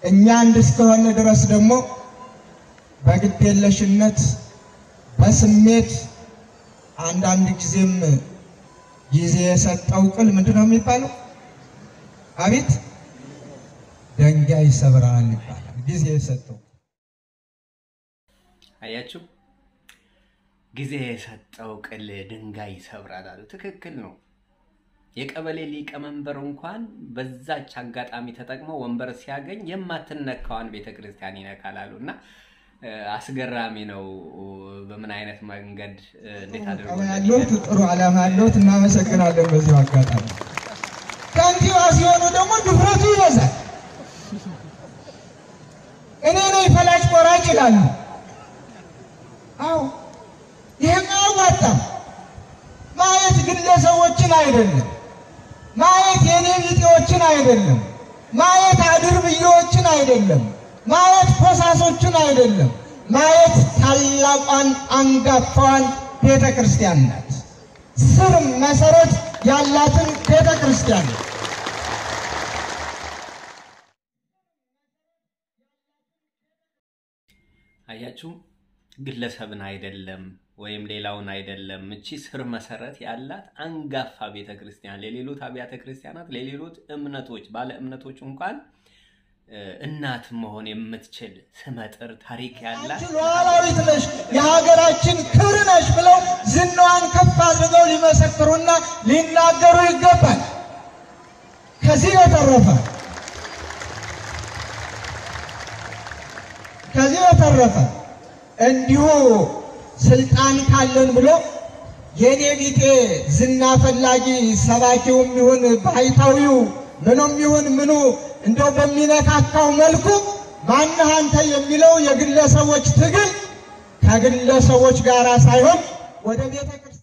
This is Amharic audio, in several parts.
እኛ አንድ እስከሆነ ድረስ ደግሞ በግዴለሽነት በስሜት አንዳንድ ጊዜም ጊዜ የሰጠው ቅል ምንድን ነው የሚባለው? አቤት ደንጋይ ይሰብራል ይባላል። ጊዜ የሰጠው አያችሁ፣ ጊዜ የሰጠው ቅል ድንጋይ ይሰብራል አሉ። ትክክል ነው። የቀበሌ ሊቀመንበር እንኳን በዛች አጋጣሚ ተጠቅሞ ወንበር ሲያገኝ የማትነካዋን ቤተክርስቲያን ይነካል አሉ እና እ፣ አስገራሚ ነው። በምን አይነት መንገድ እ፣ እንዴት አድርጎ ቀባ ያለሁት ጥሩ ዓላማ ያለሁት እናመሰግናለን። በዚሁ አጋጣሚ ከንቲባ ሲሆኑ ደግሞ ድፍረቱ ይበዛል። እኔ ነኝ ፈላጭ ቆራጭ ይላሉ። አዎ ይህም አያዋጣም። ማየት ግለሰቦችን አይደለም፣ ማየት የኔ ቢጤዎችን አይደለም፣ ማየት አድርብዬዎችን አይደለም፣ ማየት ኮሳሶችን አይደለም፣ ማየት ታላቋን አንጋፋዋን ቤተ ክርስቲያን ናት። ስር መሰረት ያላትን ቤተ ክርስቲያን ናት። አያችሁ ግለሰብን አይደለም ወይም ሌላውን አይደለም። እቺ ስር መሰረት ያላት አንጋፋ ቤተ ክርስቲያን ለሌሎት አብያተ ክርስቲያናት ለሌሎት እምነቶች ባለ እምነቶች እንኳን እ፣ እናት መሆን የምትችል ስመጥር ታሪክ ያላት አንቺ ሉዓላዊት ነሽ፣ የሀገራችን ክብር ነሽ ብለው ዝናዋን ከፍ አድርገው ሊመሰክሩና ሊናገሩ ይገባል። ከዚህ በተረፈ ከዚህ በተረፈ እንዲሁ ስልጣን ካለን ብሎ የኔ ቢጤ ዝና ፈላጊ ሰባኪውም ይሁን ባሕታዊው ምኑም ይሁን ምኑ እንደው በሚነካካው መልኩ ማነህ አንተ የሚለው የግለሰቦች ትግል ከግለሰቦች ጋር ሳይሆን ወደ ቤተ ክርስቲያን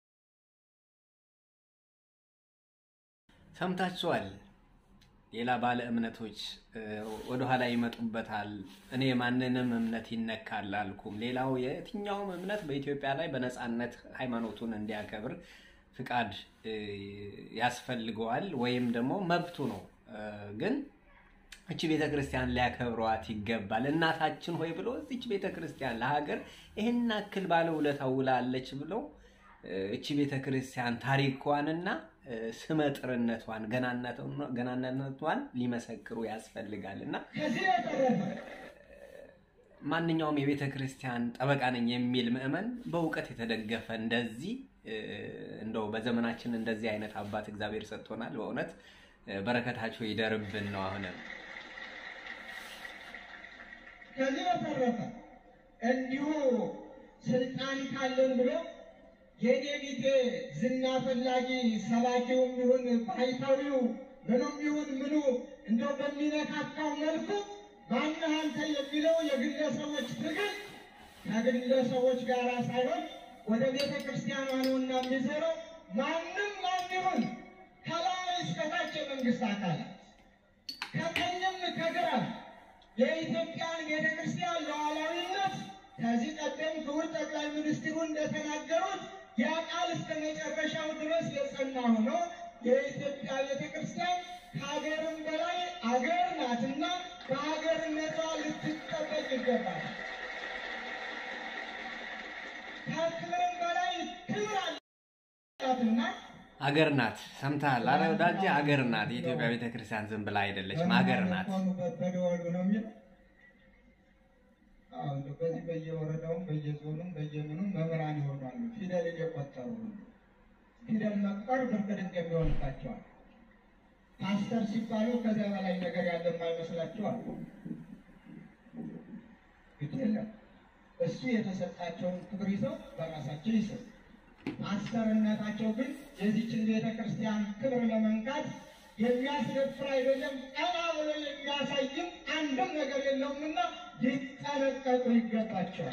ሰምታችኋል። ሌላ ባለ እምነቶች እ፣ ወደኋላ ይመጡበታል። እኔ ማንንም እምነት ይነካል አልኩም። ሌላው የትኛውም እምነት በኢትዮጵያ ላይ በነፃነት ሃይማኖቱን እንዲያከብር ፍቃድ እ፣ ያስፈልገዋል ወይም ደግሞ መብቱ ነው። እ፣ ግን እቺ ቤተ ክርስቲያን ሊያከብሯት ይገባል። እናታችን ሆይ ብሎ እዚች ቤተ ክርስቲያን ለሀገር ይህን ያክል ባለ ውለታ ውላለች ብለው እ፣ እቺ ቤተ ክርስቲያን ታሪኳንና እ፣ ስመጥርነቷን ገናነቷን- ገናነቷን ሊመሰክሩ ያስፈልጋል እና ከዚህ በተረፈ ማንኛውም የቤተ ክርስቲያን ጠበቃ ነኝ የሚል ምዕመን በእውቀት የተደገፈ እንደዚህ እ፣ እንደው በዘመናችን እንደዚህ አይነት አባት እግዚአብሔር ሰጥቶናል። በእውነት እ፣ በረከታቸው ይደርብን ነው አሁንም ከዚህ በተረፈ እንዲሁ ስልጣን ካለን ብሎ የኔ ቢጤ ዝና ፈላጊ ሰባኪውም ይሁን ባሕታዊው ምኑም ይሁን ምኑ እንደው በሚነካካው መልኩ ማነህ አንተ የሚለው የግለሰቦች ትግል ከግለሰቦች ጋር ሳይሆን ወደ ቤተ ክርስቲያኗ ነውና የሚዞረው። ማንም ማን ይሁን ከላይ እስከታች የመንግስት አካላት ከቀኝም ከግራም የኢትዮጵያን ቤተ ክርስቲያን ሉዓላዊነት ከዚህ ቀደም ክቡር ጠቅላይ ሚኒስትሩ እንደተናገሩት ያ ቃል እስከ መጨረሻው ድረስ የጸና ሆኖ የኢትዮጵያ ቤተ ክርስቲያን ከሀገርም በላይ አገር ናትና በሀገርነቷ ልትጠበቅ ይገባል። ከክብርም በላይ ክብር አላትና ሀገር ናት። ሰምተሃል? አረ ወዳጄ ሀገር ናት። የኢትዮጵያ ቤተ ክርስቲያን ዝም ብላ አይደለችም፣ ሀገር ናት። በሆኑበት በደወሉ ነው የሚለው። አዎ እንደው በዚህ በየወረዳውም በየዞኑም በየምኑም መምህራን ይሆናሉ። ፊደል እየቆጠሩ ነው። ፊደል መቁጠር ብርቅ ድንጋይ የሚሆንባቸዋል። ፓስተር ሲባሉ ከዚያ በላይ ነገር ያለ የማይመስላቸዋል። ግድ የለም እሱ የተሰጣቸውን ክብር ይዘው በራሳቸው ይሰሩ። ፓስተርነታቸው ግን የዚችን ቤተ ክርስቲያን ክብር ለመንካት የሚያስደፍር አይደለም። ቀና ብሎ የሚያሳይም አንድም ነገር የለውምና ሊጠነቀቁ ይገባቸዋል።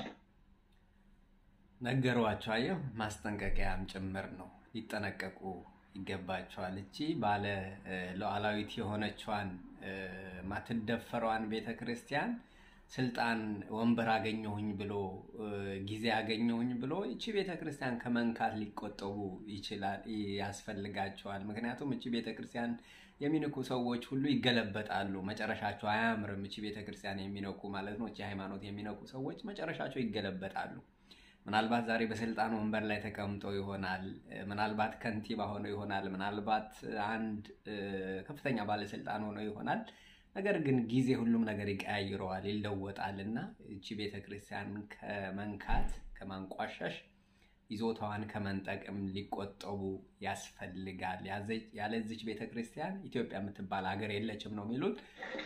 ነገሯቸው። አየሁ፣ ማስጠንቀቂያም ጭምር ነው። ሊጠነቀቁ ይገባቸዋል። እቺ ባለ እ፣ ሉዓላዊት የሆነችዋን እ፣ ማትደፈረዋን ቤተ ክርስቲያን ስልጣን ወንበር አገኘሁኝ ብሎ እ፣ ጊዜ አገኘሁኝ ብሎ እቺ ቤተ ክርስቲያን ከመንካት ሊቆጠቡ ይችላል ያስፈልጋቸዋል። ምክንያቱም እቺ ቤተ ክርስቲያን የሚንኩ ሰዎች ሁሉ ይገለበጣሉ። መጨረሻቸው አያምርም። እቺ ቤተክርስቲያን የሚነኩ ማለት ነው። እቺ ሃይማኖት የሚነኩ ሰዎች መጨረሻቸው ይገለበጣሉ። ምናልባት ዛሬ በስልጣን ወንበር ላይ ተቀምጠው ይሆናል። ምናልባት ከንቲባ ሆነው ይሆናል። ምናልባት አንድ ከፍተኛ ባለስልጣን ሆነው ይሆናል። ነገር ግን ጊዜ ሁሉም ነገር ይቀያይረዋል፣ ይለወጣል እና እቺ ቤተክርስቲያን ከመንካት ከማንቋሸሽ ይዞታዋን ከመንጠቅም ሊቆጠቡ ያስፈልጋል። ያለዚች ቤተክርስቲያን ኢትዮጵያ የምትባል ሀገር የለችም ነው የሚሉት።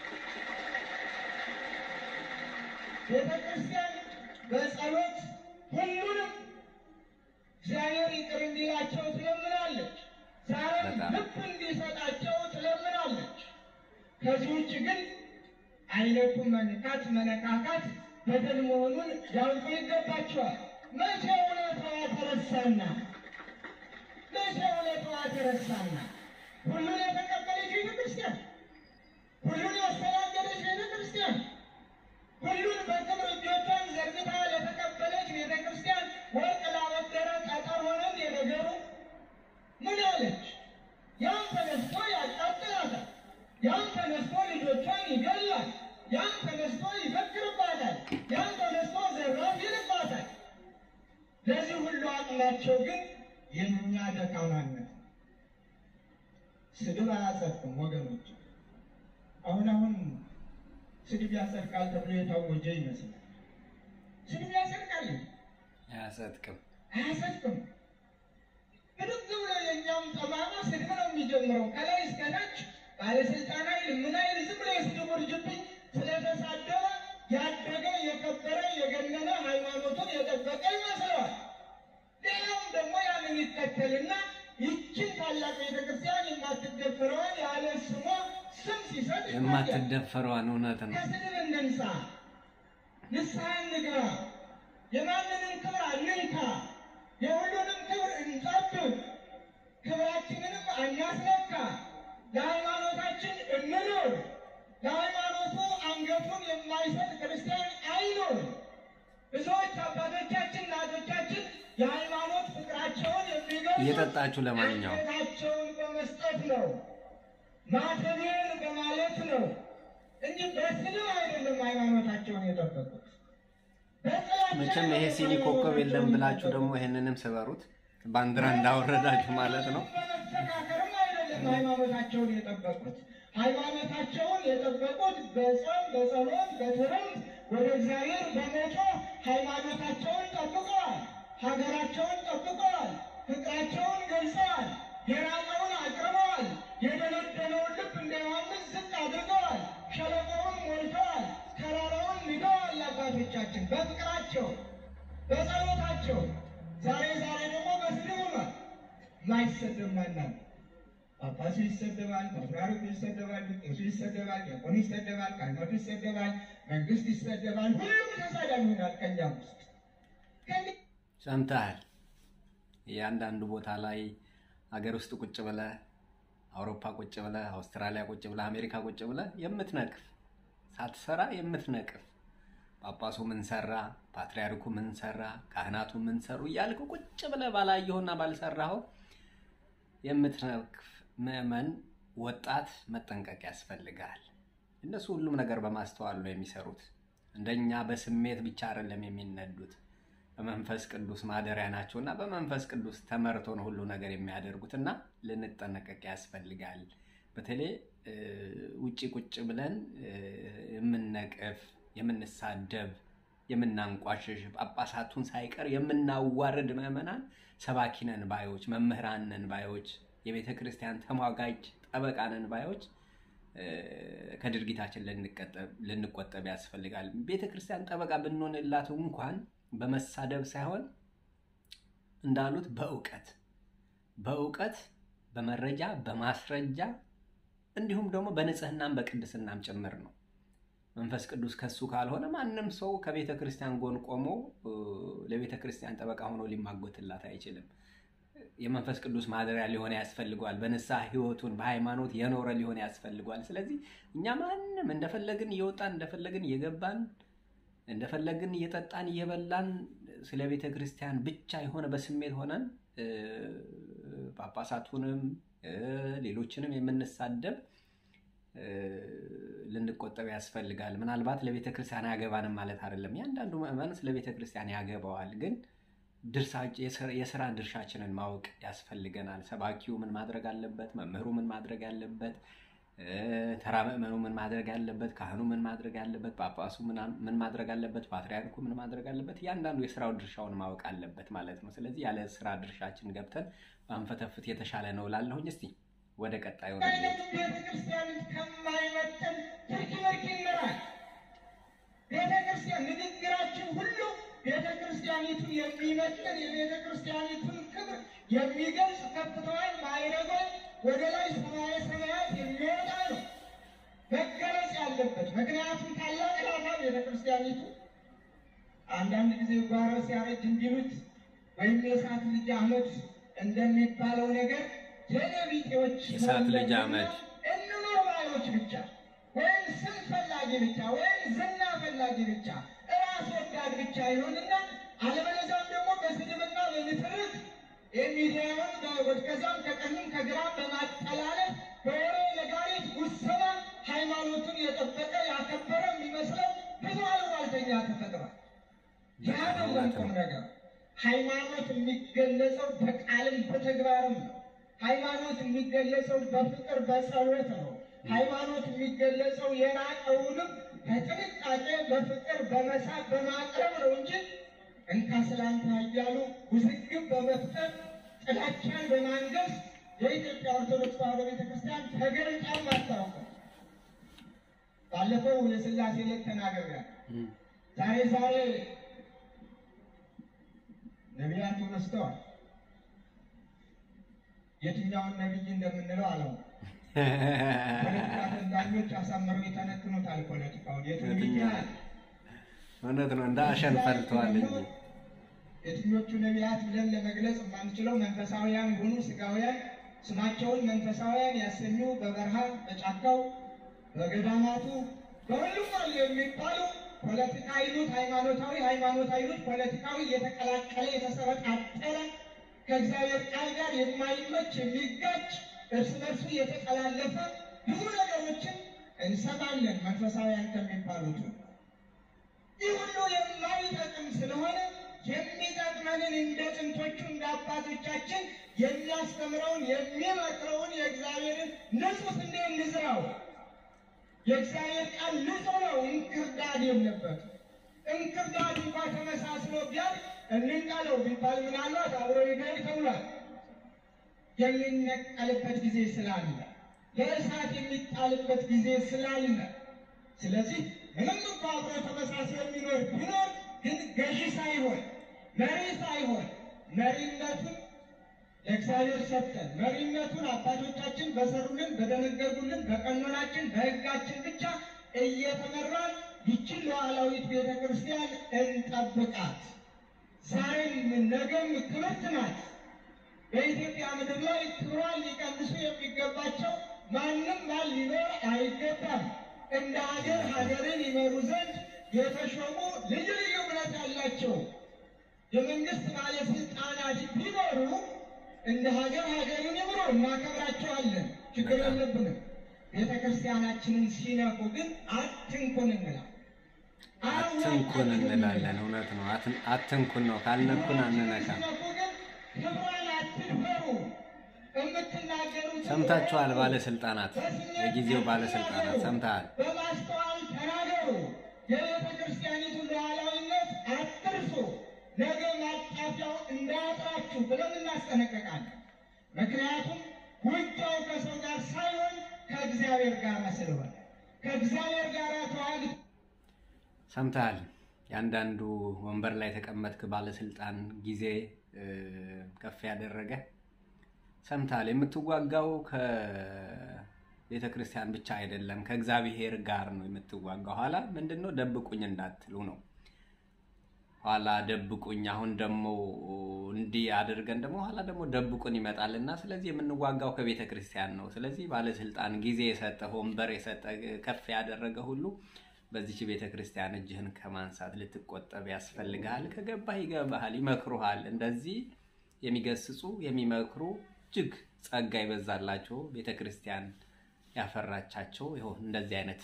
ቤተክርስቲያን በጸሎት ሁሉንም እግዚአብሔር ይቅር እንዲላቸው ትለምናለች። ዛሬም በጣም። ልብ እንዲሰጣቸው ትለምናለች። ከዚህ ውጭ ግን አይነቱ መንካት መነካካት በደል መሆኑን ያውቁ ይገባቸዋል። መቼ እውነታዋ ተረሳና መቼ እውነታዋ ተረሳና ሁሉን የተቀበለች ቤተክርስቲያን ሁሉን ያስተናገደች ቤተክርስቲያን ሁሉን በክብር እጆቿን ዘርግታ ለተቀበለች ቤተ ክርስቲያን ወርቅ ላበደረ ጠጠር ሆነን የነገሩ ምን አለች? ያም ተነስቶ ያቃጥላታል፣ ያም ተነስቶ ልጆቿን ይገላል፣ ያም ተነስቶ ይፈክርባታል፣ ያም ተነስቶ ዘራፍ ይልባታል። ለዚህ ሁሉ አቅማቸው ግን የእኛ ደካማነት ነው። ስድብ አያጸድቅም ወገኖች። አሁን አሁን ስድብ ያጸድቃል ተብሎ የታወጀ ይመስላል። ስድብ ያጸድቃል? አያጸድቅም። አያጸድቅም። ብድግ ብሎ የእኛም ጠማማ ስድብ ነው የሚጀምረው ከላይ እስከ ታች ባለስልጣን ኃይል ምን ኃይል ዝም ብሎ የስድብ ውርጅብኝ ስለተሳደበ ያደገ የከበረ የገነነ ሃይማኖቱን የጠበቀ ይመስለዋል። ሌላውም ደግሞ ያንን ይከተልና ይችን ታላቅ ቤተክርስቲያን የማትደፍረዋን ያለ ስሟ ስም ሲሰጥ ይታያል። የማትደፈረዋን እውነት ነው። ከስድብ እንንሳ፣ ንስሐ እንግባ፣ የማንንም ክብር አንንካ፣ የሁሉንም ክብር እንጠብቅ፣ ክብራችንንም አናስነካ፣ ለሃይማኖታችን እንኑር። ለሃይማኖቱ አንገቱን የማይሰጥ ክርስቲያን አይኑር። ብዙዎች አባቶቻችን እናቶቻችን የሃይማኖት ፍቅራቸውን የሚገልጹ እየጠጣችሁ ለማንኛውም አንገታቸውን በመስጠት ነው ማተቤን በማለት ነው እንጂ በስድብ አይደለም ሃይማኖታቸውን የጠበቁት። በጥላቻ መቼም ይሄ ሲኒ ኮከብ የለም ብላችሁ ደግሞ ይሄንንም ስበሩት ባንዲራ እንዳወረዳችሁ ማለት ነው። በመስተካከርም አይደለም ሃይማኖታቸውን የጠበቁት። ሃይማኖታቸውን የጠበቁት በጾም፣ በጸሎት፣ በትምህርት ወደ እግዚአብሔር በመጮህ ሃይማኖታቸውን ጠብቀዋል። ሀገራቸውን ጠብቀዋል። ፍቅራቸውን ገልጸዋል። የራቀውን አቅርበዋል። የደነደነውን ልብ እንደ ዮሐንስ ዝቅ አድርገዋል። ሸለቆውን ሞልተዋል። ተራራውን ንደዋል። አባቶቻችን በፍቅራቸው በጸሎታቸው ዛሬ ዛሬ ደግሞ በስድብ ሆኗል። ማይሰደብ ማናል ጳጳሱ ይሰደባል፣ ፓትርያርኩ ይሰደባል፣ ቄሱ ይሰደባል፣ ዲያቆኑ ይሰደባል፣ ካህናቱ ይሰደባል፣ መንግስት ይሰደባል። ሁሉም ተሳዳቢ ሆናል። ከእኛም ውስጥ ከእኛ ሰምተሃል። እያንዳንዱ ቦታ ላይ ሀገር ውስጥ ቁጭ ብለህ አውሮፓ ቁጭ ብለህ አውስትራሊያ ቁጭ ብለህ አሜሪካ ቁጭ ብለህ የምትነቅፍ ሳትሰራ የምትነቅፍ ጳጳሱ ምን ሰራ፣ ፓትርያርኩ ምን ሰራ፣ ካህናቱ ምን ሰሩ እያልክ ቁጭ ብለህ ባላየኸውና ባልሰራኸው የምትነቅፍ ምዕመን ወጣት መጠንቀቅ ያስፈልጋል። እነሱ ሁሉም ነገር በማስተዋል ነው የሚሰሩት። እንደኛ በስሜት ብቻ አይደለም የሚነዱት። በመንፈስ ቅዱስ ማደሪያ ናቸው እና በመንፈስ ቅዱስ ተመርቶ ነው ሁሉ ነገር የሚያደርጉት እና ልንጠነቀቅ ያስፈልጋል። በተለይ እ፣ ውጪ ቁጭ ብለን እ፣ የምንነቅፍ፣ የምንሳደብ፣ የምናንቋሽሽ ጳጳሳቱን ሳይቀር የምናዋርድ ምዕመናን ሰባኪ ነን ባዮች፣ መምህራን ነን ባዮች፣ የቤተ ክርስቲያን ተሟጋጅ ጠበቃ ነን ባዮች እ፣ ከድርጊታችን ልንቀጠብ- ልንቆጠብ ያስፈልጋል። ቤተ ክርስቲያን ጠበቃ ብንሆንላት እንኳን በመሳደብ ሳይሆን እንዳሉት በእውቀት በእውቀት በመረጃ በማስረጃ እንዲሁም ደግሞ በንጽህናም በቅድስናም ጭምር ነው። መንፈስ ቅዱስ ከሱ ካልሆነ ማንም ሰው ከቤተ ክርስቲያን ጎን ቆሞ እ፣ ለቤተ ክርስቲያን ጠበቃ ሆኖ ሊማጎትላት አይችልም። የመንፈስ ቅዱስ ማደሪያ ሊሆን ያስፈልገዋል። በንስሐ ሕይወቱን በሃይማኖት የኖረ ሊሆን ያስፈልገዋል። ስለዚህ እኛ ማንም እንደፈለግን እየወጣን እንደፈለግን እየገባን እንደፈለግን እየጠጣን እየበላን ስለ ቤተ ክርስቲያን ብቻ የሆነ በስሜት ሆነን እ፣ ጳጳሳቱንም እ፣ ሌሎችንም የምንሳደብ እ፣ ልንቆጠብ ያስፈልጋል። ምናልባት ለቤተ ክርስቲያን አያገባንም ማለት አይደለም። ያንዳንዱ ምዕመን ስለ ቤተ ክርስቲያን ያገባዋል። ግን ድርሳ- የስራ- የስራ ድርሻችንን ማወቅ ያስፈልገናል። ሰባኪው ምን ማድረግ አለበት? መምህሩ ምን ማድረግ አለበት? እ፣ ተራ ምዕመኑ ምን ማድረግ አለበት? ካህኑ ምን ማድረግ አለበት? ጳጳሱ ምና- ምን ማድረግ አለበት? ፓትርያርኩ ምን ማድረግ አለበት? እያንዳንዱ የስራው ድርሻውን ማወቅ አለበት ማለት ነው። ስለዚህ ያለ ስራ ድርሻችን ገብተን ባንፈተፍት የተሻለ ነው እላለሁኝ። እስቲ ወደ ቀጣዩ ነው አይነቱ ቤተክርስቲያንን ከማይመጥን ትርኪ ምርኪ ይመራል። ቤተክርስቲያን ንግግራችን ሁሉ ቤተክርስቲያኒቱን የሚመጥን የቤተክርስቲያኒቱን ክብር የሚገልጽ ከፍታዋን ማይረጓን ወደ ላይ ሰማየ ሰማያት የሚወጣ ነው መገለጽ ያለበት። ምክንያቱም ታላቅ ናታ ቤተክርስቲያኒቱ። አንዳንድ ጊዜ ጓሮ ሲያረጅ እንዲሉት ወይም የእሳት ልጅ አመድ እንደሚባለው ነገር የነቢጤዎች የእሳት ልጅ አመድ እንኑር ባዮች ብቻ ወይም ስም ፈላጊ ብቻ ወይም ዝና ፈላጊ ብቻ እራስ ወዳድ ብቻ ይሆንና አለበለዚያም ደግሞ በስድብና በንትርክ የሚዲያውን ከዛም ከቀኝም ከግራም በማጠላለፍ በወሬ ነጋሪት ጉሰማ ሃይማኖቱን የጠበቀ ያከበረ የሚመስለው ብዙ አሉባልተኛ ተፈጥሯል። ያ አይደለም ቁም ነገር። ሃይማኖት የሚገለጸው በቃልም በተግባርም ነው። ሃይማኖት የሚገለጸው በፍቅር በጸሎት ነው። ሃይማኖት የሚገለጸው የራቀውንም በጥንቃቄ በፍቅር በመሳብ በማቅረብ ነው እንጂ እንካ ስላንተ እያሉ ውዝግብ በመፍጠር ጥላቻን በማንገስ የኢትዮጵያ ኦርቶዶክስ ተዋሕዶ ቤተክርስቲያን ተገልጣም አታውቅም። ባለፈው የሥላሴ ዕለት ተናግሬያለሁ። ዛሬ ዛሬ ነቢያቱ በዝተዋል። የትኛውን ነቢይ እንደምንለው አለው። ፖለቲካ ተንታኞች አሳምረው የተነትኑታል። ፖለቲካውን የቱ ነቢይ ያህል እውነት ነው። እንደ አሸን ፈልተዋል እንጂ የትኞቹ ነቢያት ብለን ለመግለጽ የማንችለው መንፈሳውያን የሆኑ ስጋውያን ስማቸውን መንፈሳውያን ያሰኙ በበረሃ በጫካው በገዳማቱ በሁሉም አሉ የሚባሉ ፖለቲካ ይሉት ሃይማኖታዊ፣ ሃይማኖት ይሉት ፖለቲካዊ የተቀላቀለ የተሰበጣጠረ ከእግዚአብሔር ቃል ጋር የማይመች የሚጋጭ እርስ በርሱ የተጠላለፈ ብዙ ነገሮችን እንሰማለን መንፈሳውያን ከሚባሉት ይህ ሁሉ የማይጠቅም ስለሆነ የሚጠቅመንን እንደ ጥንቶቹ እንደ አባቶቻችን የሚያስተምረውን የሚመክረውን የእግዚአብሔርን ንጹሕ ስንዴ እንዝራው። የእግዚአብሔር ቃል ንጹሕ ነው፣ እንክርዳድ የለበትም። እንክርዳድ እንኳ ተመሳስሎ ቢያል እንንቀለው ቢባል ምናልባት አብሮ ይገድ ተብሏል። የሚነቀልበት ጊዜ ስላለ ለእሳት የሚጣልበት ጊዜ ስላለ ስለዚህ ምንም እንኳ አብሮ ተመሳስሎ የሚኖር ቢኖር ግን ገዢ ሳይሆን መሪ ሳይሆን መሪነቱን ለእግዚአብሔር ሰጥተን መሪነቱን አባቶቻችን በሰሩልን በደነገጉልን በቀኖናችን በሕጋችን ብቻ እየተመራን ይችን ሉዓላዊት ቤተ ክርስቲያን እንጠብቃት። ዛሬም ነገም ክብርት ናት። በኢትዮጵያ ምድር ላይ ክብሯን ሊቀንሱ የሚገባቸው ማንም ማን ሊኖር አይገባም። እንደ ሀገር ሀገርን ይመሩ ዘንድ የተሾሙ ልዩ ልዩ እምነት ያላቸው የመንግስት ባለስልጣናት ቢኖሩ እንደ ሀገር ሀገርን ይምሩ፣ እናከብራቸዋለን፣ ችግር የለብንም። ቤተ ክርስቲያናችንን ሲነኩ ግን አትንኩን እንላለን። አትንኩን እንላለን። እውነት ነው። አትን- አትንኩን ነው። ካልነኩን አንነካም። ሲነኩ ግን ክብሯን አትድፈሩ። የምትናገሩትን ሰምታችኋል? ባለስልጣናት፣ የጊዜው ባለስልጣናት ሰምተሃል? በማስተዋል ተናገሩ። የቤተ ክርስቲያኒቱን ሉዓላዊነት አትርሱ። ነገ ማጣፊያው እንዳያጥራችሁ ብለን እናስጠነቀቃለን። ምክንያቱም ውጊያው ከሰው ጋር ሳይሆን ከእግዚአብሔር ጋር ስለሆነ ከእግዚአብሔር ጋር ተዋግ ሰምተሃል? የአንዳንዱ ወንበር ላይ የተቀመጥክ ባለስልጣን ጊዜ እ፣ ከፍ ያደረገ ሰምተሃል? የምትዋጋው ከቤተ ክርስቲያን ብቻ አይደለም፣ ከእግዚአብሔር ጋር ነው የምትዋጋው። ኋላ ምንድን ነው ደብቁኝ እንዳትሉ ነው። ኋላ ደብቁኝ፣ አሁን ደግሞ እንዲህ አድርገን ደግሞ ኋላ ደግሞ ደብቁን ይመጣል እና ስለዚህ የምንዋጋው ከቤተ ክርስቲያን ነው። ስለዚህ ባለስልጣን ጊዜ የሰጠ ወንበር የሰጠ ከፍ ያደረገ ሁሉ በዚች ቤተ ክርስቲያን እጅህን ከማንሳት ልትቆጠብ ያስፈልግሃል። ከገባህ ይገባሃል፣ ይመክሩሃል። እንደዚህ የሚገስጹ የሚመክሩ እጅግ ጸጋ ይበዛላቸው ቤተ ክርስቲያን ያፈራቻቸው ይኸው እንደዚህ አይነት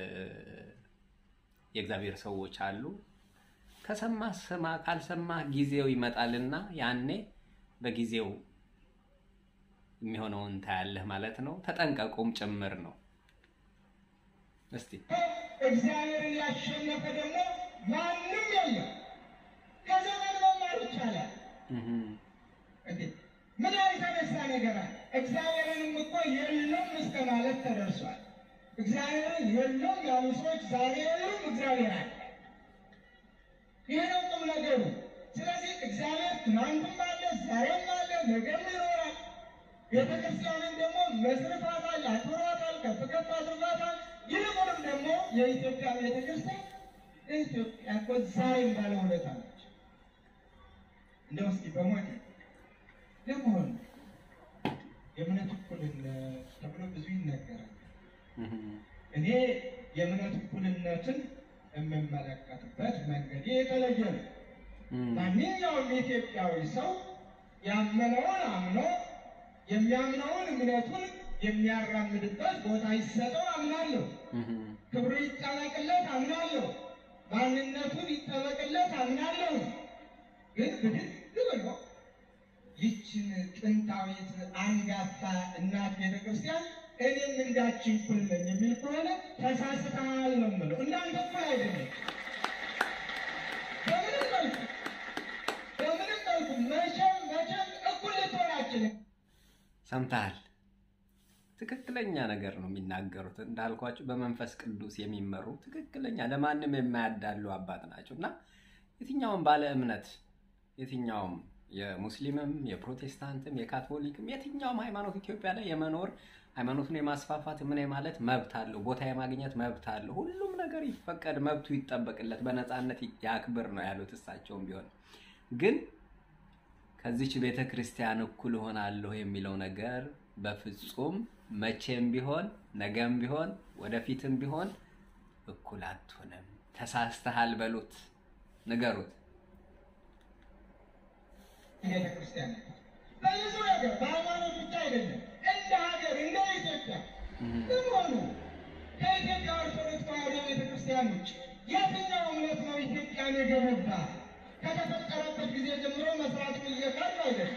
የእግዚአብሔር ሰዎች አሉ። ከሰማህ ስማ፣ ካልሰማህ ጊዜው ይመጣልና ያኔ በጊዜው የሚሆነውን ታያለህ ማለት ነው። ተጠንቀቁም ጭምር ነው። እስቲ እግዚአብሔርን ያሸነፈ ደግሞ ማንም የለም። ከዘመን መማር ይቻላል። እንዴ ምን ያልተነሳ ነገር አለ? እግዚአብሔርንም እኮ የለም እስከ ማለት ተደርሷል። እግዚአብሔርን የለም ያሉ ሰዎች ዛሬ የሉም፣ እግዚአብሔር አለ። ይህ ነው ቁም ነገሩ። ስለዚህ እግዚአብሔር ትናንትም አለ፣ ዛሬም አለ፣ ነገም ይኖራል። ቤተ ክርስቲያንን ደግሞ መስርቷታል፣ አክብሯታል፣ ከፍ ከፍ አድርጓታል። ይልቁንም ደግሞ የኢትዮጵያ ቤተ ክርስቲያን ኢትዮጵያ እኮ ዛሬም ባለውለታ ነች። እንደው እስኪ በሞት ለመሆኑ የእምነት እኩልነት ተብሎ ብዙ ይነገራል። እኔ የእምነት እኩልነትን የምመለከትበት መንገድ የተለየ ነው። ማንኛውም ኢትዮጵያዊ ሰው ያመነውን አምኖ የሚያምነውን እምነቱን የሚያራምድበት ቦታ ይሰጠው አምናለሁ። ክብሩ ይጠበቅለት አምናለሁ። ማንነቱን ይጠበቅለት አምናለሁ። ግን ብድግ ብሎ ይችን ጥንታዊት አንጋፋ እናት ቤተክርስቲያን እኔም እንዳችን እኩል ነኝ የሚል ከሆነ ተሳስተሃል ነው የምለው። እናንተ እኩል አይደለም። በምንም መልኩ በምንም መልኩ መቼም መቼም እኩል ልትሆን አትችልም። ሰምተሃል? ትክክለኛ ነገር ነው የሚናገሩት። እንዳልኳቸው በመንፈስ ቅዱስ የሚመሩ ትክክለኛ ለማንም የማያዳሉ አባት ናቸው እና የትኛውም ባለ እምነት የትኛውም የሙስሊምም የፕሮቴስታንትም የካቶሊክም የትኛውም ሃይማኖት ኢትዮጵያ ላይ የመኖር ሃይማኖቱን የማስፋፋት ምን ማለት መብት አለው። ቦታ የማግኘት መብት አለው። ሁሉም ነገር ይፈቀድ፣ መብቱ ይጠበቅለት፣ በነፃነት ያክብር ነው ያሉት። እሳቸውም ቢሆን ግን ከዚች ቤተ ክርስቲያን እኩል እሆናለሁ የሚለው ነገር በፍጹም መቼም ቢሆን ነገም ቢሆን ወደፊትም ቢሆን እኩል አትሆንም። ተሳስተሃል በሉት፣ ንገሩት። ቤተ ክርስቲያን በብዙ ነገር በሃይማኖት ብቻ አይደለም፣ እንደ ሀገር እንደ ኢትዮጵያ በመሆኑ ከኢትዮጵያ ኦርቶዶክስ ተዋሕዶ ቤተ ክርስቲያን ውጭ የትኛው እምነት ነው ኢትዮጵያን የገነባ? ከተፈጠረበት ጊዜ ጀምሮ መስራቱን እየካዱ አይደለም።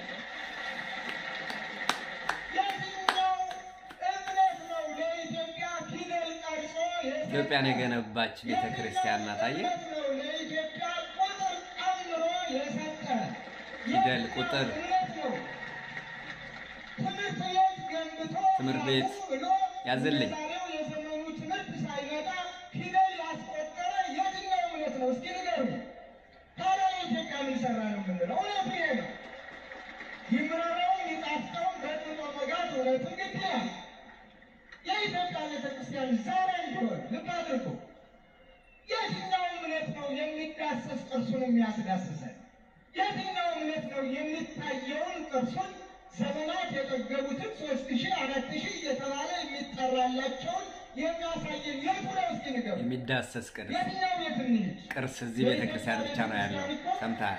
የትኛው እምነት ነው ለኢትዮጵያ ፊደል ቀርጾ የሰጠ? ኢትዮጵያን የገነባች ቤተ ክርስቲያን ናት። አየህ? የትኛው እምነት ነው ለኢትዮጵያ ቁጥር ቀምሮ የሰጠ? ፊደል ቁጥር እምነት ነው ትምህርት ቤት ገንብቶ ትምህርት ቤት ብሎ ያዝልኝ። የዛሬው የዘመኑ ትምህርት ሳይመጣ ፊደል ያስቆጠረ የትኛው እምነት ነው? እስኪ ንገሩ። ታዲያ የኢትዮጵያ ምን ሰራ ነው የምንለው? እውነቱ ይሄ ነው። ይምረረውም ይጣፍጠውም በጥጦ መጋት እውነቱ ግድ ይላል። የኢትዮጵያ ቤተክርስቲያን ዛሬ እንዲሆን ልብ አድርጉ። የትኛው እምነት ነው የሚዳሰስ ቅርሱን የሚያስዳስሰን? የትኛው እምነት ነው የሚታየውን ቅርሱን ዘመናት የጠገቡትን ሶስት ሺህ አራት ሺህ እየተባለ የሚጠራላቸውን የሚያሳየን የቱ ነው? እስኪ ንገሩ። የሚዳሰስ ቅርስ የትኛው ቤት እንሂድ? ቅርስ እዚህ ቤተ ክርስቲያን ብቻ ነው ያለው። ሰምተሃል?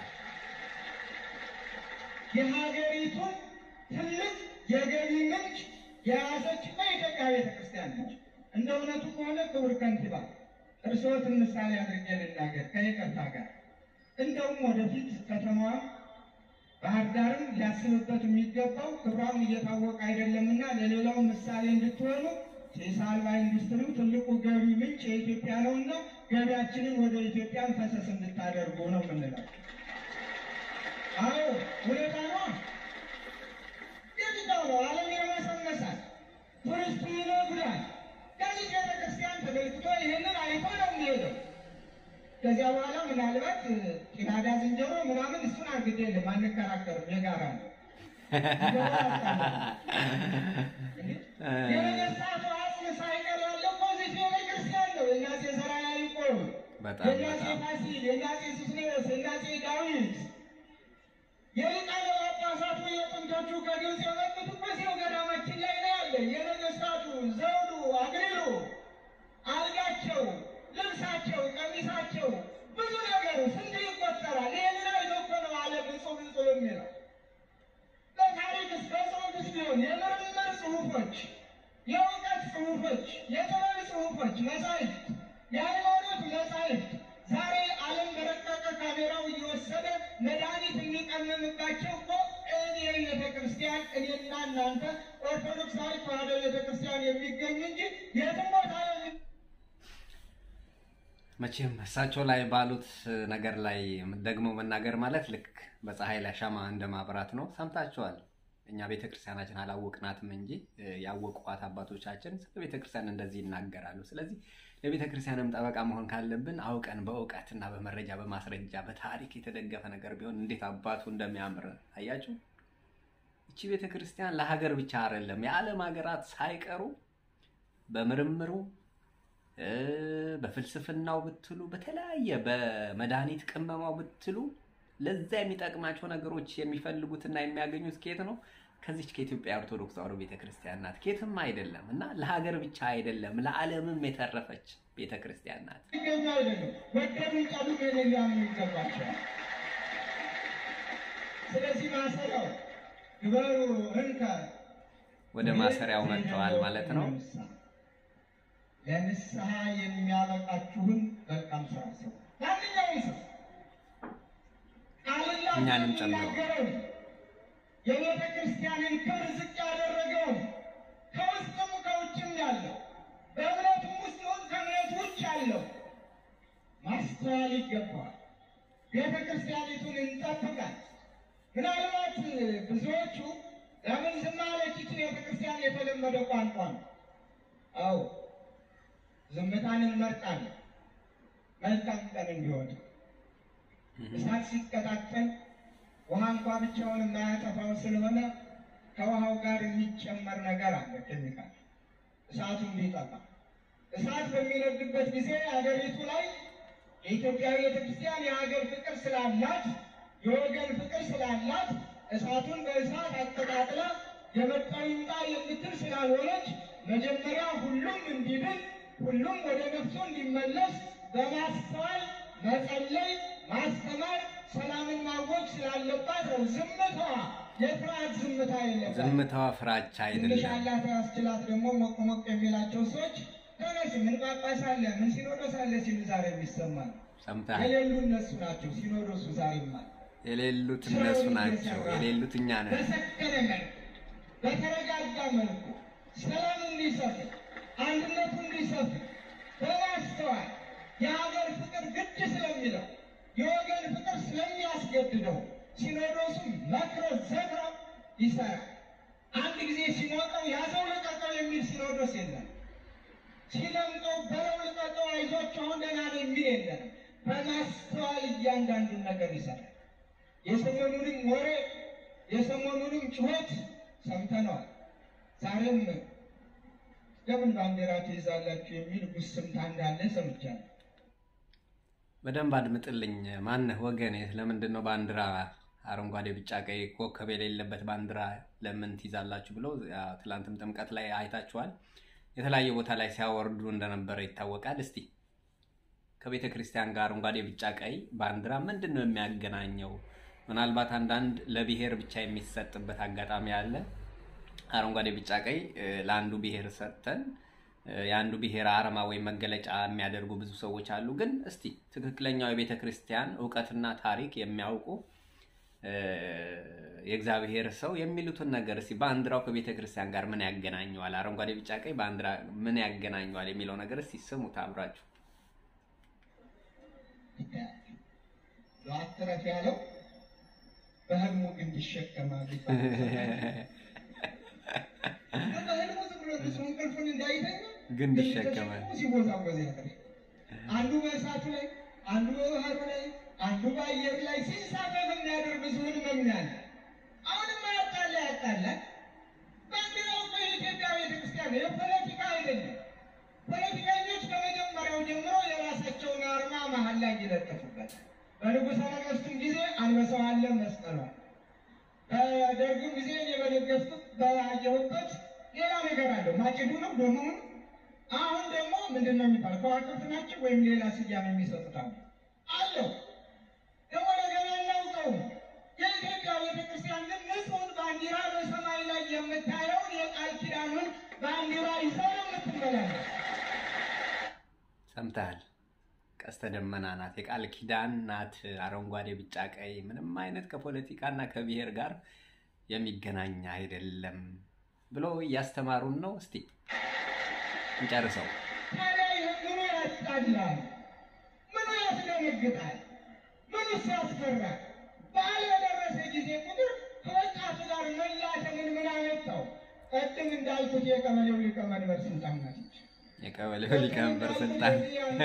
የሀገሪቱን ትልቅ የገቢ ምንጭ የያዘችና የኢትዮጵያ ቤተ ክርስቲያን ነች። እንደ እውነቱ ከሆነ ክቡር ከንቲባ እርስዎትን ምሳሌ አድርጌ ልናገር ከይቅርታ ጋር እንደውም ወደፊት ከተማዋ ባህር ዳርም ሊያስብበት የሚገባው ክብሯም እየታወቀ አይደለምና ለሌላው ምሳሌ እንድትሆኑ ጭስ አልባ ኢንዱስትሪው ትልቁ ገቢ ምንጭ የኢትዮጵያ ነውና ገቢያችንን ወደ ኢትዮጵያን ፈሰስ እንድታደርጉ ነው የምንለው። አዎ ሁኔታ ነው። የትኛው ነው ዓለም ይመሰመሳል፣ ቱሪስቱ ይነጉዳል። ከዚህ ቤተክርስቲያን ተገልግቶ ይህንን አይቶ ነው የሚሄደው። ከዚያ በኋላ ምናልባት ጭናዳ ዝንጀሮ ምናምን እሱን አንግዴ የለም አንከራከርም፣ የጋራ ነው። የነገስታቱ አጽም ሳይቀር ያለው እኮ እዚህ ቤተክርስቲያን ነው። የእናፄ ዘርዓ ያዕቆብ፣ በጣም የእናፄ በጣም ፋሲል፣ የእናፄ ሱስንዮስ፣ የእናፄ ዳዊት የሊቃነ ጳጳሳቱ የጥንቶቹ ከግብፅ የመጡት እኮ እዚያው ገዳማችን ላይ ነው ያለ። የነገስታቱ ዘውዱ፣ አክሊሉ፣ አልጋቸው፣ ልብሳቸው የጥበብ ጽሑፎች፣ መጻሕፍት፣ የሃይማኖት መጻሕፍት ዛሬ ዓለም በረቀቀ ካሜራው እየወሰደ መድኃኒት የሚቀመምባቸው እኮ እኔ ቤተ ክርስቲያን እኔና እናንተ ኦርቶዶክሳዊ ተዋሕዶ ቤተ ክርስቲያን የሚገኙ እንጂ የትም ቦታ የሚ መቼም እሳቸው ላይ ባሉት ነገር ላይ ደግሞ መናገር ማለት ልክ በፀሐይ ላይ ሻማ እንደ ማብራት ነው። ሰምታችኋል። እኛ ቤተ ክርስቲያናችን አላወቅናትም እንጂ ያወቋት አባቶቻችን ስለ ቤተ ክርስቲያን እንደዚህ ይናገራሉ። ስለዚህ ለቤተ ክርስቲያንም ጠበቃ መሆን ካለብን አውቀን በእውቀትና በመረጃ በማስረጃ በታሪክ የተደገፈ ነገር ቢሆን እንዴት አባቱ እንደሚያምር አያችሁ። እቺ ቤተ ክርስቲያን ለሀገር ብቻ አይደለም የዓለም ሀገራት ሳይቀሩ በምርምሩ በፍልስፍናው ብትሉ በተለያየ በመድኃኒት ቅመማው ብትሉ ለዛ የሚጠቅማቸው ነገሮች የሚፈልጉትና የሚያገኙት ከየት ነው? ከዚች ከኢትዮጵያ ኦርቶዶክስ ተዋሕዶ ቤተክርስቲያን ናት። ከየትም አይደለም እና ለሀገር ብቻ አይደለም ለዓለምም የተረፈች ቤተክርስቲያን ናት። ይገኙ አይደለም ወደዱ ጫሉ ሜሌ ሊያምኑ ይገባቸዋል። ስለዚህ ማሰሪያው ግበሩ እንከ ወደ ማሰሪያው መጥተዋል ማለት ነው። ለንስሐ የሚያበቃችሁን መልካም ስራ ስሩ። ማንኛውም ሰው ቃልና እኛንም ጨምሮ የሚናገረውን የቤተ ክርስቲያንን ክብር ዝቅ ያደረገውን ከውስጥም ከውጭም ያለው በእምነቱም ውስጥ ይሁን ከእምነቱ ውጭ ያለው ማስተዋል ይገባዋል። ቤተ ክርስቲያኒቱን እንጠብቃት። ምናልባት ብዙዎቹ ለምን ዝም አለች ይቺ ቤተ ክርስቲያን የተለመደ ቋንቋ ነው። አዎ ዝምታን እንመርጣለን። መልካም ቀን እንዲሆን እሳት ሲቀጣጠል ውሃ እንኳ ብቻውን የማያጠፋው ስለሆነ ከውሃው ጋር የሚጨመር ነገር አለ፣ ኬሚካል እሳቱ እንዲጠፋ። እሳት በሚነድበት ጊዜ አገሪቱ ላይ የኢትዮጵያ ቤተክርስቲያን የሀገር ፍቅር ስላላት የወገን ፍቅር ስላላት እሳቱን በእሳት አቀጣጥላ የመጣው ይምጣ የምትል ስላልሆነች መጀመሪያ ሁሉም እንዲድን ሁሉም ወደ ነፍሱ እንዲመለስ በማስተዋል መጸለይ፣ ማስተማር፣ ሰላምን ማወጅ ስላለባት ነው። ዝምታዋ የፍርሃት ዝምታ የለባት። ዝምታዋ ፍራቻ ትንሽ አይደለም። አላት ያስችላት ደግሞ ሞቅ ሞቅ የሚላቸው ሰዎች ተነስ ምን ጳጳስ አለ ምን ሲኖዶስ አለ ሲሉ ዛሬ የሚሰማል ሰምተሃል? የሌሉ እነሱ ናቸው። ሲኖዶሱ ዛሬማ የሌሉት እነሱ ናቸው። የሌሉት እኛ ነን። በሰከነ መልኩ በተረጋጋ መልኩ ሰላም እንዲሰፍን አንድነቱ እንዲሰፍን በማስተዋል የሀገር ፍቅር ግድ ስለሚለው የወገን ፍቅር ስለሚያስገድደው ሲኖዶሱ መክሮ ዘክሮ ይሰራል። አንድ ጊዜ ሲሞቀው ያዘው ልቀቀው የሚል ሲኖዶስ የለም። ሲለምቀው በለው ልቀቀው አይዟቸው አሁን ደህና ነው የሚል የለም። በማስተዋል እያንዳንዱን ነገር ይሰራል። የሰሞኑንም ወሬ የሰሞኑንም ጩኸት ሰምተነዋል። ዛሬም ለምን ባንዲራ ትይዛላችሁ የሚል ጉስምታ እንዳለ ሰምቻለሁ። በደንብ አድምጥልኝ። ማነህ ወገኔ? ለምንድን ነው ባንዲራ አረንጓዴ፣ ቢጫ፣ ቀይ ኮከብ የሌለበት ባንዲራ ለምን ትይዛላችሁ ብለው ያ ትላንትም ጥምቀት ላይ አይታችኋል። የተለያየ ቦታ ላይ ሲያወርዱ እንደነበረ ይታወቃል። እስቲ ከቤተ ክርስቲያን ጋር አረንጓዴ፣ ቢጫ፣ ቀይ ባንዲራ ምንድን ነው የሚያገናኘው? ምናልባት አንዳንድ ለብሔር ብቻ የሚሰጥበት አጋጣሚ አለ። አረንጓዴ፣ ቢጫ፣ ቀይ እ፣ ለአንዱ ብሔር ሰጥተን እ፣ የአንዱ ብሔር አርማ ወይም መገለጫ የሚያደርጉ ብዙ ሰዎች አሉ። ግን እስቲ ትክክለኛው የቤተ ክርስቲያን እውቀትና ታሪክ የሚያውቁ እ፣ የእግዚአብሔር ሰው የሚሉትን ነገር እስቲ ባንዲራው ከቤተ ክርስቲያን ጋር ምን ያገናኘዋል? አረንጓዴ፣ ቢጫ፣ ቀይ ባንዲራ ምን ያገናኘዋል የሚለው ነገር እስቲ ስሙት አብራችሁ። አትረፍ ያለው በህልሙ ግን ይሸከማል ይባላል። በህልሙ ዝም ብሎ እሱ እንቅልፉን እንዳይተኛ ግንድ ይሸከማል። ሲወዛወዝ ያድራል። አንዱ በእሳቱ ላይ፣ አንዱ በባህሩ ላይ፣ አንዱ በአየር ላይ ሲንሳፈፍ የሚያደርግ ህዝቡን መምናል። አሁንም ያጣላ ያጣላል። ባንዲራው እኮ የኢትዮጵያ ቤተክርስቲያን ነው፣ የፖለቲካ አይደለም። ፖለቲከኞች ከመጀመሪያው ጀምሮ የራሳቸውን አርማ መሀል ላይ ይለጥፉበታል። በንጉሠ ነገሥቱም ጊዜ አንበሳው አለ፣ መስቀሉ አለ። በደርግም ጊዜ እኔ በደገፍኩት ባየሁበት ሌላ ነገር አለው። ማጭዱ ነው ዶሙ ነው። አሁን ደግሞ ምንድን ነው የሚባለው? ከዋክብት ናቸው ወይም ሌላ ስያሜ የሚሰጡት አለ አለው። ደግሞ ነገር አናውቀውም። የኢትዮጵያ ቤተክርስቲያን ግን ንጹሕን ባንዲራ በሰማይ ላይ የምታየውን የቃል ኪዳኑን ባንዲራ ይዛ ነው የምትመ ይመላለስ። ሰምተሃል? ቀስተ ደመና ናት፣ የቃል ኪዳን ናት። አረንጓዴ፣ ቢጫ፣ ቀይ ምንም አይነት ከፖለቲካና ከብሔር ጋር የሚገናኝ አይደለም ብሎ እያስተማሩን ነው። እስቲ እንጨርሰው። ታዲያ ይህ ምኑ ያስጣላል? ምኑ ያስደነግጣል? ምኑስ ያስፈራል? በዓል በደረሰ ጊዜ ቁጥር ከወጣቱ ጋር መላተምን ምን አመጣው? ቅድም እንዳልኩት የቀበሌው ሊቀመንበር ስልጣን ናቸው። የቀበሌው ሊቀመንበር ስልጣን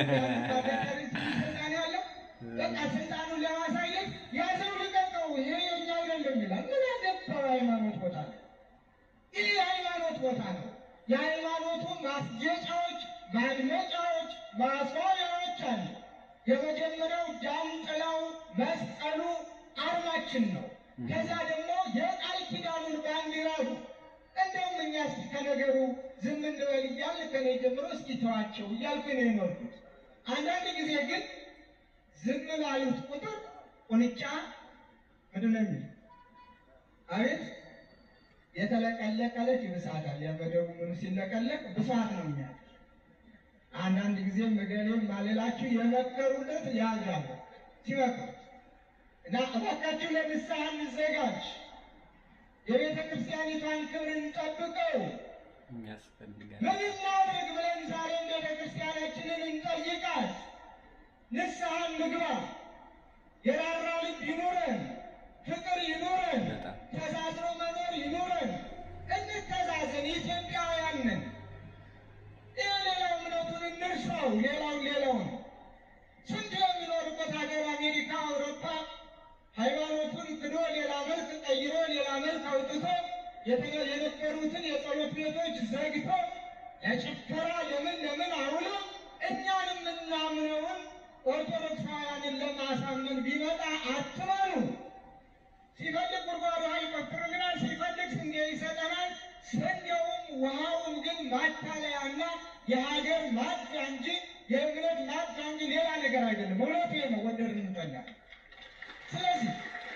ስልጣን ያለው በቃ ስልጣኑን ለማሳየት ያዘው ልቀቀው፣ ይሄ የኛ አይደለም ይላል። ምን ያገባው ሃይማኖት ቦታ ነው? ይህ የሃይማኖት ቦታ ነው። የሃይማኖቱ ማስጌጫዎች፣ ማድመጫዎች፣ ማስዋቢያዎች አሉ። የመጀመሪያው ጃንጥላው፣ መስቀሉ አርማችን ነው። ከዛ ደግሞ የቃል ኪዳኑን ባንዲራ ነው። እንደውም እኛ እስኪ ከነገሩ ዝም እንበል እያልን ከኔ ጀምሮ እስኪ ተዋቸው እያልኩ ነው የኖርኩት። አንዳንድ ጊዜ ግን ዝም ባሉት ቁጥር ቁንጫ ምንድን ነው የሚል አቤት የተለቀለቀለች ይብሳታል። ያበደቡ ምኑ ሲለቀለቅ ብሷት ነው የሚያ አንዳንድ ጊዜ መገሌም ማለላችሁ የመከሩለት ያዛሉ ሲመክሩ እና እባካችሁ ለንስሐ እንዘጋጅ፣ የቤተ ክርስቲያኒቷን ክብር እንጠብቀው። የሚያስፈልጋል ምን እናድርግ ብለን ዛሬም ቤተ ክርስቲያናችንን እንጠይቃት። ንስሐ እንግባ። የራራ ልብ ይኑረን፣ ፍቅር ይኑረን፣ በጣም ተሳስሮ መኖር ይኑረን። እንተዛዘን፣ ኢትዮጵያውያን ነን። ይህ ሌላው እምነቱን እንርሳው፣ ሌላው ሌላውን ስንት የሚኖርበት ሀገር አሜሪካ፣ አውሮፓ ሃይማኖቱን ክዶ ሌላ መልክ ቀይሮ ሌላ መልክ አውጥቶ የተ- የነበሩትን የጸሎት ቤቶች ዘግቶ ለጭፈራ ለምን ለምን አውሎ እኛን የምናምነውን ኦርቶዶክሳውያንን ለማሳመን ቢመጣ አትመኑ። ሲፈልግ ጉድጓድ ውሃ ይቆፍርልናል፣ ሲፈልግ ስንዴ ይሰጠናል። ስንዴውም ውሃውም ግን ማታለያና የሀገር ማጥፊያ እንጂ የእምነት ማጥፊያ እንጂ ሌላ ነገር አይደለም። እውነቱ ነው፣ ወደድን እንጠላለን። ስለዚህ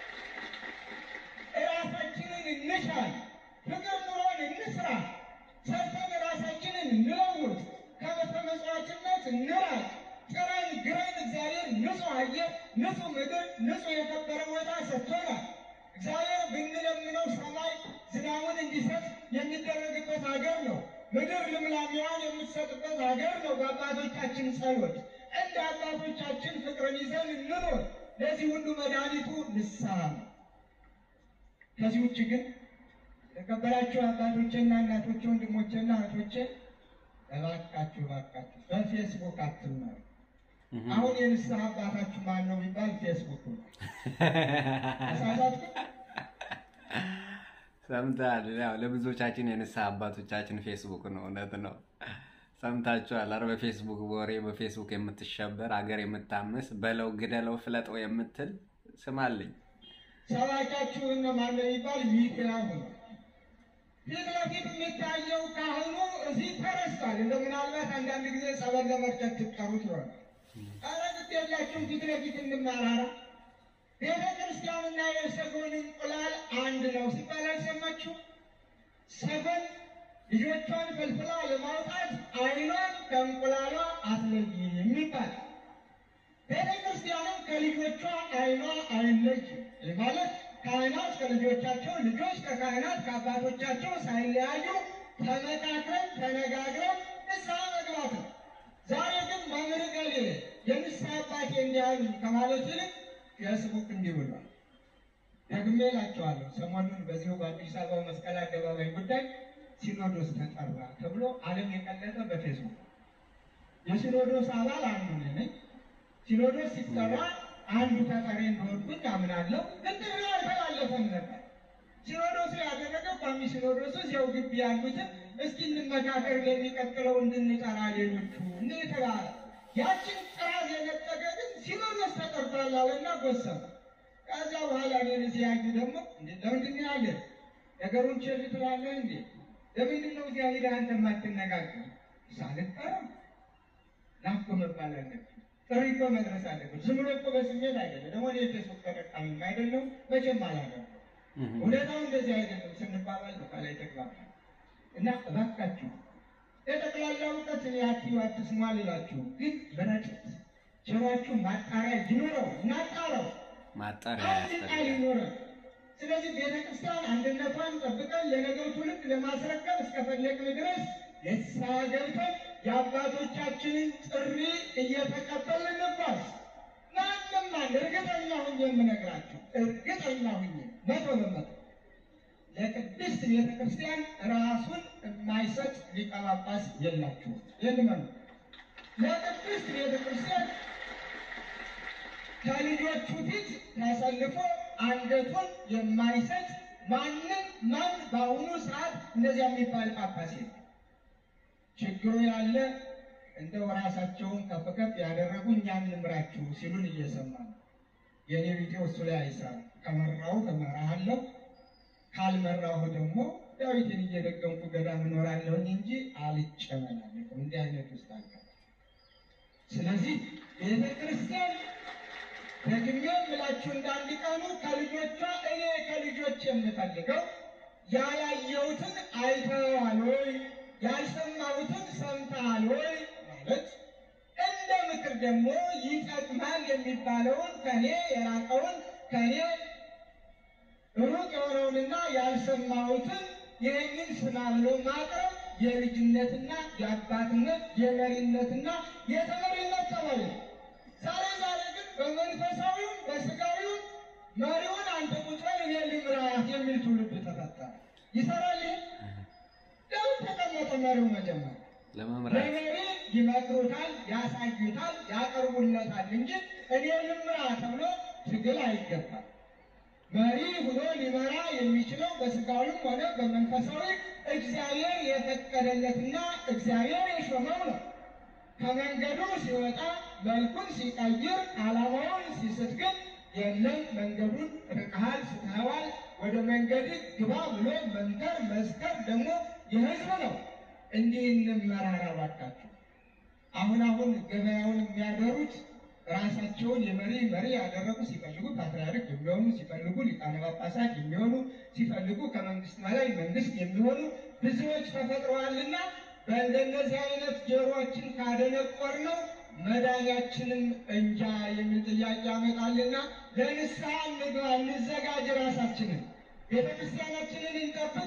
እራሳችንን እንሻል፣ ፍቅር ኑሮን እንስራ፣ ሰርተን ራሳችንን እንለውጥ፣ ከመተመጽዋችነት እንራቅ። ጥረን ግረን እግዚአብሔር ንጹሕ አየር፣ ንጹሕ ምድር፣ ንጹሕ የከበረ ቦታ ሰጥቶናል። እግዚአብሔር ብንለምነው ሰማይ ዝናቡን እንዲሰጥ የሚደረግበት ሀገር ነው። ምድር ልምላሜዋን የምትሰጥበት ሀገር ነው። በአባቶቻችን ጸሎት እንደ አባቶቻችን ፍቅርን ይዘን እንኖር። ለዚህ ሁሉ መድኃኒቱ ንስሐ ነው። ከዚህ ውጭ ግን የተከበራችሁ አባቶቼና እናቶቼ፣ ወንድሞቼና እህቶቼ እባካችሁ እባካችሁ በፌስቡክ አትማሩ። አሁን የንስሐ አባታችሁ ማን ነው ቢባል ፌስቡክ ነው። ተሳሳትኩ? ሰምተሃል? ያው ለብዙዎቻችን የንስሐ አባቶቻችን ፌስቡክ ነው። እውነት ነው። ሰምታችኋል። ኧረ በፌስቡክ ወሬ በፌስቡክ የምትሸበር አገር የምታምስ በለው ግደለው ፍለጠው የምትል ስማልኝ። ሰባኪያችሁ እነማን ነው ቢባል ሚኪያሁ ነው። ፊት ለፊት የሚታየው ካህኑ እዚህ ተረስቷል። እንደ ምናልባት አንዳንድ ጊዜ ጸበል ለመርጨት ትጠሩት ይሆናል። ኧረ ግድ የላችሁም ፊት ለፊት እንማራራ። ቤተ ክርስቲያንና የሰጎን እንቁላል አንድ ነው ሲባል አልሰማችሁ? ሰጎን ልጆቿን ፈልፍላ ለማውጣት አይኗን ከእንቁላሏ አትለይም ይባላል። ቤተ ክርስቲያንም ከልጆቿ አይኗ አይለይም። ይህ ማለት ካህናት ከልጆቻቸው፣ ልጆች ከካህናት ከአባቶቻቸው ሳይለያዩ ተመካክረን ተነጋግረን ንስሐ መግባት ነው። ዛሬ ግን መምህር ገሌ የንስሐ አባቴ እንዲያሉ ከማለት ይልቅ ፌስቡክ እንዲህ ብሏል። ደግሜ እላቸዋለሁ። ሰሞኑን በዚሁ በአዲስ አበባ መስቀል አደባባይ ጉዳይ ሲኖዶስ ተጠራ ተብሎ ዓለም የቀለጠ በፌስቡክ የሲኖዶስ አባል አንዱ እኔ ነኝ። ሲኖዶስ ሲጠራ አንዱ ተጠሪ እንደሆንኩኝ አምናለሁ። ግን ጥሪው አልተላለፈም ነበር። ሲኖዶሱ ያደረገው ቋሚ ሲኖዶሱ እዚያው ግቢ ያሉትን እስኪ እንመካከር ለሚቀጥለው እንድንጠራ ሌሎቹ እንደ የተባለ ያችን ጥራዝ የነጠቀ ግን ሲኖዶስ ተጠርቷል አለና ጎሰመ። ከዚያ በኋላ እኔን እዚህ ያዩ ደግሞ እንዴ ለምንድን ነው ያለ ነገሩን ቸል ትላለህ እንዴ? ለምንድን ነው እዚያ ሄደህ አንተ የማትነጋገር? ሳልጠራም ናፍቆ መባል አለብን። ጥሪ እኮ መድረስ አለብን። ዝም ብሎ እኮ በስሜት አይደለም። ደግሞ እኔ የፌስቡክ ተጠቃሚም አይደለም መቼም አላደረኩም። እውነታው እንደዚህ አይደለም ስንባባል ነው ከላይ ተግባባ እና እባካችሁ የጠቅላላ እውቀት እኔ አትዩ አትስሙ አልላችሁ፣ ግን በረጨት ጆሯችሁ ማጣሪያ ይኑረው፣ እናጣረው ማጣሪያ አንድ ቃል ያስፈልጋል። ይኖረን። ስለዚህ ቤተ ክርስቲያን አንድነቷን ጠብቀን ለነገው ትውልድ ለማስረከብ እስከፈለግን ድረስ ንስሐ ገብተን የአባቶቻችንን ጥሪ እየተቀበልን እንጓዝ። ማንም አንድ እርግጠኛ ሁኜ የምነግራችሁ እርግጠኛ ሁኜ መቶ በመቶ ለቅድስት ቤተ ክርስቲያን ራሱን የማይሰጥ ሊቀ ጳጳስ የላችሁም። ይህን ለቅድስት ቤተ ክርስቲያን ከልጆቹ ፊት ተሰልፎ አንገቱን የማይሰጥ ማንም ማን በአሁኑ ሰዓት እንደዚያ የሚባል ጳጳስ የለም። ችግሩ ያለ እንደው ራሳቸውን ከፍ ከፍ ያደረጉ እኛን ንምራችሁ ሲሉን እየሰማ ነው። የኔ ቢጤው እሱ ላይ አይሰራም። ከመራሁ እመራሃለሁ፣ ካልመራሁ ደግሞ ዳዊትን እየደገምኩ ገዳም እኖራለሁኝ እንጂ አልጨመላለቅም። እንዲህ አይነት ውስጥ አልገባም። ስለዚህ ቤተ ክርስቲያን ደግሜ የምላችሁ እንዳንድ ቀኑ ከልጆቿ እኔ ከልጆች የምፈልገው ያላየሁትን አይተዋል ወይ ያልሰማሁትን ሰምተሃል ወይ ማለት እንደ ምክር ደግሞ ይጠቅማል የሚባለውን ከኔ የራቀውን ከኔ ሩቅ የሆነውንና ያልሰማሁትን ይህንን ስማ ብሎ ማቅረብ የልጅነትና የአባትነት የመሪነትና የተመሪነት ጠባይ ነው። ዛሬ ዛሬ ግን በመንፈሳዊውም በስጋዊውም መሪውን አንተ ቁጭ በል እኔ ልምራት የሚል ትውልድ ተፈጠረ። ይሰራል ይሄ? ለምን ተቀመጠ መሪው መጀመሪያ? ለመምራት ለመሪ ይመክሩታል፣ ያሳዩታል፣ ያቀርቡለታል እንጂ እኔ ልምራ ተብሎ ትግል አይገባም። መሪ ሆኖ ሊመራ የሚችለው በስጋዊም ሆነ በመንፈሳዊ እግዚአብሔር የፈቀደለትና እግዚአብሔር የሾመው ነው። ከመንገዱ ሲወጣ መልኩን ሲቀይር ዓላማውን ሲስት ግን የለም መንገዱን ርቀሃል፣ ስተኸዋል፣ ወደ መንገድ ግባ ብሎ መንከር መስከር ደግሞ የሕዝብ ነው። እንዲህ እንመራራ እባካችሁ። አሁን አሁን ገበያውን የሚያደሩት ራሳቸውን የመሪ መሪ ያደረጉ ሲፈልጉ ፓትርያርክ የሚሆኑ ሲፈልጉ ሊቃነ ጳጳሳት የሚሆኑ ሲፈልጉ ከመንግስት በላይ መንግስት የሚሆኑ ብዙዎች ተፈጥረዋልና በእንደነዚህ አይነት ጆሮችን ካደነቆር ነው መዳኛችንም እንጃ የሚል ጥያቄ ያመጣልና ለንስሐ እንግባ፣ እንዘጋጅ። ራሳችንን ቤተ ክርስቲያናችንን እንጠብቅ፣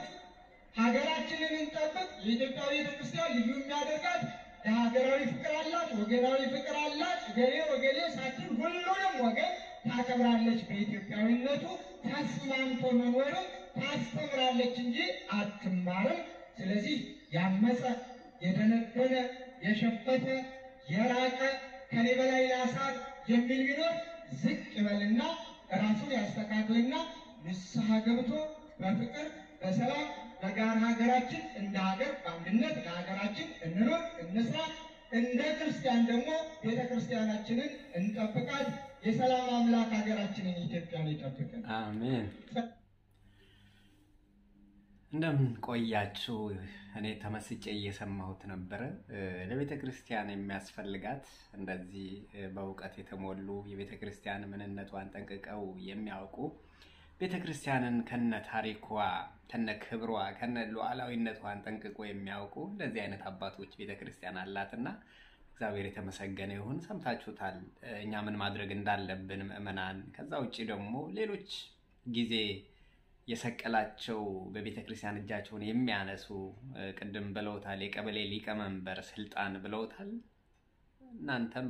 ሀገራችንን እንጠብቅ። የኢትዮጵያ ቤተ ክርስቲያን ልዩ የሚያደርጋት ለሀገራዊ ፍቅር አላት፣ ወገናዊ ፍቅር አላት። ገሌ ወገሌ ሳትል ሁሉንም ወገን ታከብራለች። በኢትዮጵያዊነቱ ተስማምቶ መኖርን ታስተምራለች እንጂ አትማርም። ስለዚህ ያመፀ የደነደነ የሸፈተ የራቀ ከኔ በላይ ላሳር የሚል ቢኖር ዝቅ ይበልና ራሱን ያስተካክልና ንስሐ ገብቶ በፍቅር በሰላም በጋራ ሀገራችን እንደ ሀገር በአንድነት ለሀገራችን እንኖር እንስራ። እንደ ክርስቲያን ደግሞ ቤተ ክርስቲያናችንን እንጠብቃት። የሰላም አምላክ ሀገራችንን ኢትዮጵያን ይጠብቅን። አሜን። እንደምን ቆያችሁ? እኔ ተመስጬ እየሰማሁት ነበረ። ለቤተ ክርስቲያን የሚያስፈልጋት እንደዚህ በእውቀት የተሞሉ የቤተ ክርስቲያን ምንነቷን ጠንቅቀው የሚያውቁ ቤተ ክርስቲያንን ከነ ታሪኳ ከነ ክብሯ ከነ ሉዓላዊነቷን ጠንቅቆ የሚያውቁ እንደዚህ አይነት አባቶች ቤተ ክርስቲያን አላትና እግዚአብሔር የተመሰገነ ይሁን። ሰምታችሁታል፣ እኛ ምን ማድረግ እንዳለብን ምዕመናን። ከዛ ውጭ ደግሞ ሌሎች ጊዜ የሰቀላቸው በቤተ ክርስቲያን እጃቸውን የሚያነሱ ቅድም ብለውታል፣ የቀበሌ ሊቀመንበር ስልጣን ብለውታል። እናንተም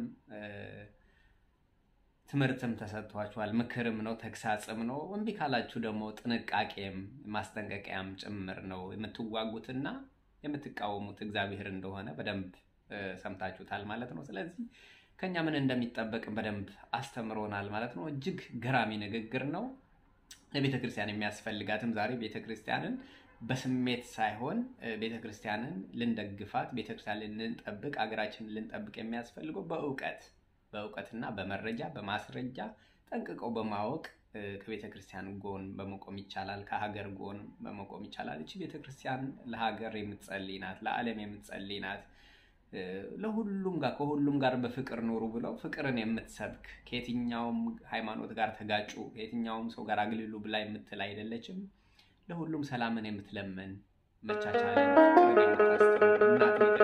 ትምህርትም ተሰጥቷችኋል፣ ምክርም ነው ተግሳጽም ነው። እምቢ ካላችሁ ደግሞ ጥንቃቄም ማስጠንቀቂያም ጭምር ነው። የምትዋጉትና የምትቃወሙት እግዚአብሔር እንደሆነ በደንብ ሰምታችሁታል ማለት ነው። ስለዚህ ከኛ ምን እንደሚጠበቅም በደንብ አስተምሮናል ማለት ነው። እጅግ ገራሚ ንግግር ነው። ለቤተ ክርስቲያን የሚያስፈልጋትም ዛሬ ቤተ ክርስቲያንን በስሜት ሳይሆን ቤተ ክርስቲያንን ልንደግፋት፣ ቤተ ክርስቲያንን ልንጠብቅ፣ አገራችንን ልንጠብቅ የሚያስፈልገው በእውቀት በእውቀትና በመረጃ በማስረጃ ጠንቅቀው በማወቅ ከቤተ ክርስቲያን ጎን በመቆም ይቻላል። ከሀገር ጎን በመቆም ይቻላል። እቺ ቤተ ክርስቲያን ለሀገር የምትጸልይ ናት፣ ለዓለም የምትጸልይ ናት። ለሁሉም ጋር ከሁሉም ጋር በፍቅር ኑሩ ብለው ፍቅርን የምትሰብክ ከየትኛውም ሃይማኖት ጋር ተጋጩ ከየትኛውም ሰው ጋር አግልሉ ብላ የምትል አይደለችም። ለሁሉም ሰላምን የምትለምን መቻቻልን፣ ፍቅርን የምታስተምር እናት